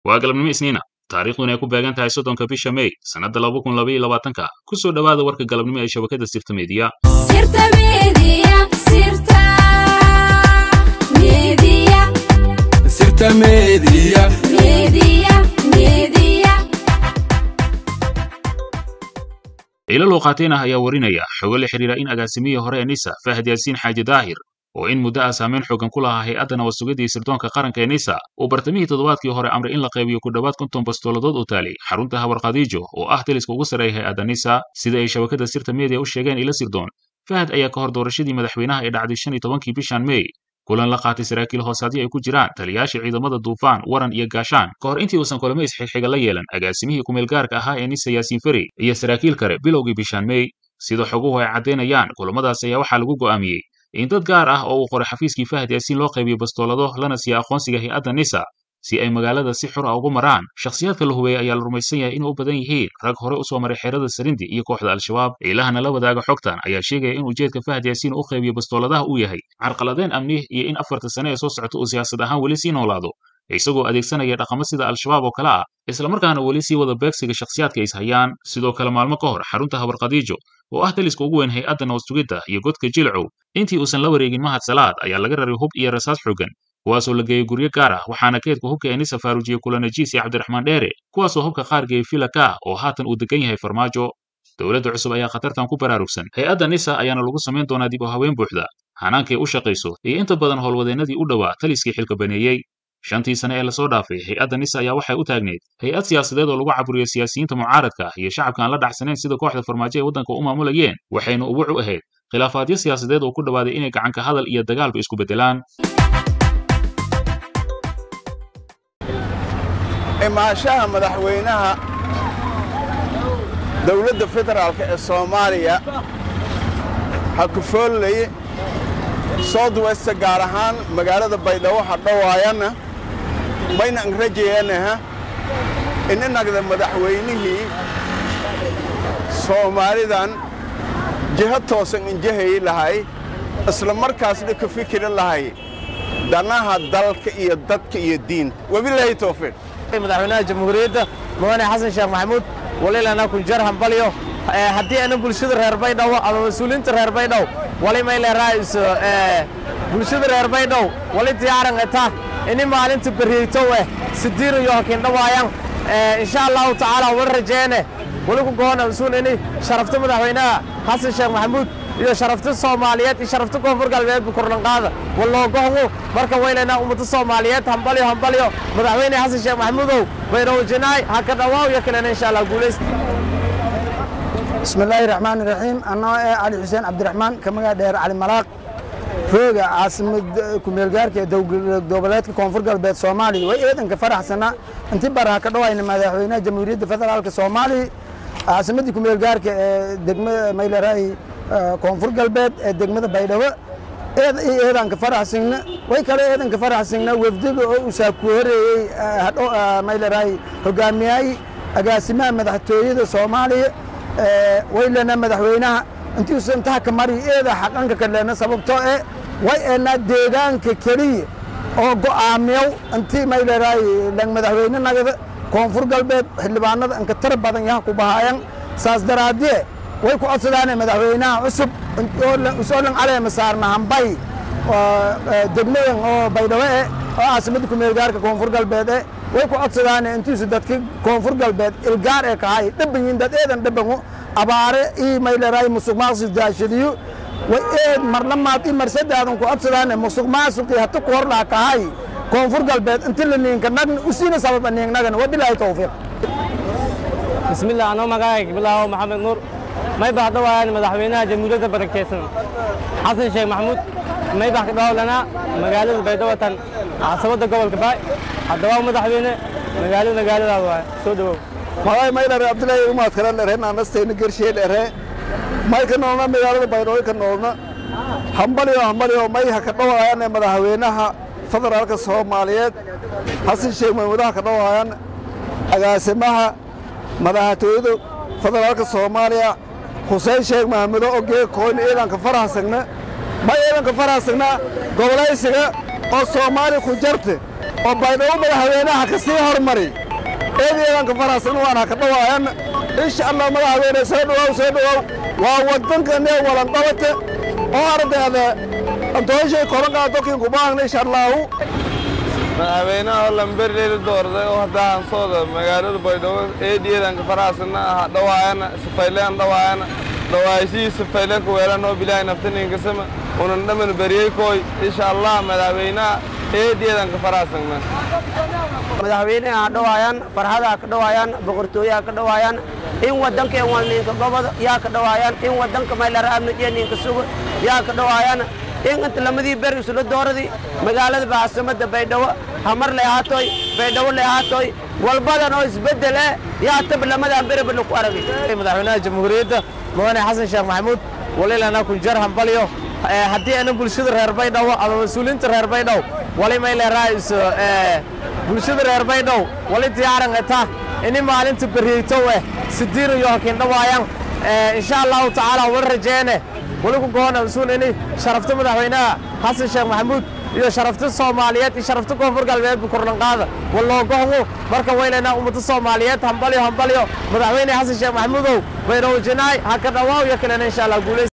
waa galabnimo isniina taariikhduna ay ku beegan tahay soddonka bisha mey sannadda laba kun laba iyo labaatanka ku soo dhowaada warka galabnimo ee shabakadda sirta meediya Sirta Media, Sirta Media, Sirta Media. Media, Media. ciilo luuqaateen ah ayaa warinaya xogo la xidhiira in agaasimihii hore ee nisa fahad yaasiin xaaji daahir oo in muddo ah saameyn xoogan ku lahaa hay-adda nabad sugidda iyo sirdoonka qaranka ee nisa uu bartamihii toddobaadkii hore amray in la qaybiyo ku dhowaad konton bastooladood oo taalay xarunta hawar khadiijo oo ah taliska ugu sarreeya hay-adda nisa sida ay shabakadda sirta media u sheegeen ila sirdoon fahad ayaa ka hor doorashadii madaxweynaha ee dhacday shan iyo tobankii bishan mey kulan la qaatay saraakiil hoosaadyo ay ku jiraan taliyayaasha ciidamada duufaan waran iyo gaashaan ka hor intii uusan kulamo isxigxiga la yeelan agaasimihii kumeelgaarka ahaa ee nisa yaasiin feri iyo saraakiil kale bilowgii bishaan mey sida xoguhu ay caddaynayaan kulamadaas ayaa waxaa lagu go'aamiyey in dad gaar ah oo uu qoray xafiiskii fahad yaasiin loo qaybiyo bastoolado lana siiya aqoonsiga hay-adda nisa si ay magaalada si xur ah ugu maraan shakhsiyaadka la hubeeyey ayaa la rumaysan yahay inay u badan yihiin rag hore u soo maray xeerada sarindi iyo kooxda al-shabaab ciilahana la wadaaga xogtan ayaa sheegaya in ujeedka fahad yaasiin u qaybiyo bastooladaha uu yahay carqaladeen amni iyo in afarta sane ee soo socota uu siyaasad ahaan weli sii noolaado isagoo adeegsanaya dhaqamo sida al-shabaab oo kale ah islamarkaana weli sii wada beegsiga shakhsiyaadka is hayaan sidoo kale maalmo ka hor xarunta habar khadiijo oo ah taliska ugu weyn hay-adda nabad sugidda iyo godka jilcow intii uusan la wareegin mahad salaad ayaa laga raray hub iyo rasaas xooggan kuwaasoo la geeyey guryo gaar ah waxaana keedka hubka ee nisa faaruujiyey kulanajiis iyo cabdiraxmaan dheere kuwaasoo hubka qaar geeyey filaka oo haatan uu degan yahay farmaajo dowladda cusub ayaa khatartan ku baraarugsan hay-adda nisa ayaana lagu samayn doonaa dib u haween buuxda hanaankay u shaqayso iyo inta badan howlwadeennadii u dhowaa taliskii xilka baneeyey shantii sane ee lasoo dhaafay hay-adda nisa ayaa waxay u taagneyd hay-ad siyaasadeed oo lagu caburiyo siyaasiyiinta mucaaradka iyo shacabka aan la dhacsanayn sida kooxda farmaajo ay waddanka u maamulayeen waxayna ubuc u ahayd khilaafaadyo siyaasadeed oo ku dhowaaday inay gacanka hadal iyo dagaalba isku beddelaan imaanshaha madaxweynaha dowladda federaalka ee soomaaliya ha ku foolay south west gaar ahaan magaalada baydhabo ha dhowaayana mayna an rajayanaha ininagda madaxweynihii soomaalidan jiho toosan injahayi lahay isla markaasna ka fikiri lahay danaha dalka iyo dadka iyo diinta wabilaahi towfiiq madaxweynaha jamhuuriyadda mudane xasan sheekh maxamuud walilana kunjar hambalyo haddii ana bulshada reer baydhabo ama mas-uuliyiinta reer baydhabo wali may leeraayiso bulshada reer baydhabo wali diyaaran eta ini maalinta beriyeytow eh sidiin iyo hakindhawaayan insha allahu tacaala wali rajeene wali ku goona usuun ini sharafta madaxweynaha xasan sheekh maxamuud iyo sharafta soomaaliyeed iyo sharafta koonfur galbeedba korlanqaada waloogohwo marka waylena ummada soomaaliyeed hambalyo hambalyo madaxweyne xasan sheekh maxamuudow baydhabo jinaay ha ka dhawaaw iyo kalena insha allah guulaysta بسم الله الرحمن الرحيم أنا علي حسين عبد الرحمن كما دير علي ملاق روغا عاصمة كوميلغارك دوبلات كونفور قلبات سومالي وإيضا كفرح سنة انت برها كدوا إن مدحوينا جمهورية فدرالك سومالي عاصمة كوميلغارك دقمة ميلا راي كونفور قلبات دقمة بيدوا إيضا كفرح سنة way kale eedan ka faraxsagna wafdiga oo uu saakuhoreeyey hadho mayla raay hogaamiyay agaasimaha madaxtooyada soomaaliya waylena madaxweynaha intiisu intaha ka mari eeda xaqanka kalena sababtoo eh way eenaa deegaanka keliya oo go'aamiyow intii mayleraay lang madaxweyne nagada koonfur galbeed xildhibaanada inka tar badan yaha ku bahaayan saas daraadie way ku codsadaane madaxweynaha cusub usoo lang caleema saarna hambay degmadan oo baydhabo eh oo caasimadda kumeelgaarka koonfur galbeed eh way ku codsadaane intiisu dadka koonfur galbeed ilgaar ee kahay dhabanyin dad eedan dhabango abaare ii mayleraay musuq maaqsid daashadiyo way eed marlamaad ii marsadaadan ku codsadaane musuq maasuqii hata ku hor laha kahay koonfur galbeed inti la niinka nagna usiina sababa niingnagana wabilaahi towfiiq bismillah anoo magacayga bilaawo maxamed nuur may baa dhawaayan madaxweynaha jamhuuriyadda barakeysan xasan sheekh maxamuud may baa ka dhawlanaa magaalada baydhawatan caasimadda gobolka baay haddaba madaxweyne magaalada magaaladaada waay soo dhawow magay maydhare abdullaahi umaad kale dhere naanastayna gershee dhere may ka noolna magaalada baydhabo ka noolna hambalyo hambalyo may ha ka dhawaayaan madaxweynaha federaalka soomaaliyeed xasan sheekh maxamuud ha ka dhawaayaan agaasimaha madaxtooyada federaalka soomaaliya xuseen sheekh maxamudo ogee kooyna ciidanka faraxsagna may ciidanka faraxsagna gobolaysiga oo soomaali ku jarte oo baydhabo madaxweynaha ka sii hormari eedeedan ka faraxsan waana ka dhawaayan insha allah madaxweyne soo dhawow soo dhawow waa wadankanee walanqabate oo ardayda antooshay korankaa dokin kubaahna insha allahu madaxweynaha oo lamberleyla doorday oo hadda hansooda magaalada baydhabo eediyadanka faraasana aha dhawaayana sifayleen dhawaayana dhawaashihii sifayleen kuweelan oo bilaahi naftaninkasama unan dhaman beriyey kooy insha allah madaxweynaha eediyadanka faraasana madaxweynaha ha dhawaayaan farxada ka dhawaayaan boqortooyaha ka dhawaayaan in waddankeen waa ninka gobod yaa ka dhawaayaan in waddanka maylara'amnijiya ninka sugo yaa ka dhawaayaan in inta lamadii beri isla dooradii magaalada baasamada baydhabo hamar lay ahaatoy baydhabo lay ahaatoy walbadan oo isbeddel eh yaa tab lamadan beriba laku aragay madaxweynaha jamhuuriyadda mudane xasan sheekh maxamuud walilana kunjar hambalyo haddii ana bulshada reer baydhabo ama mas-uuliyiinta reer baydhabo wali may leeraayis bulshada reer baydhabo wali diyaaran eta ini maalinta beriyeytow eh sidiin iyo hakin dhawaayaan insha allahu tacaala wala rajeene wali ku goona masuul ini sharafta madaxweynaha xasan sheekh maxamuud iyo sharafta soomaaliyeed iyo sharafta koonfur galbeedba korlanqaada waloogohgu marka waylaynaa ummada soomaaliyeed hambalyo hambalyo madaxweyne xasan sheekh maxamuudow baydhabo jinaay ha ka dhawaaw iyo kalena insha allah guulays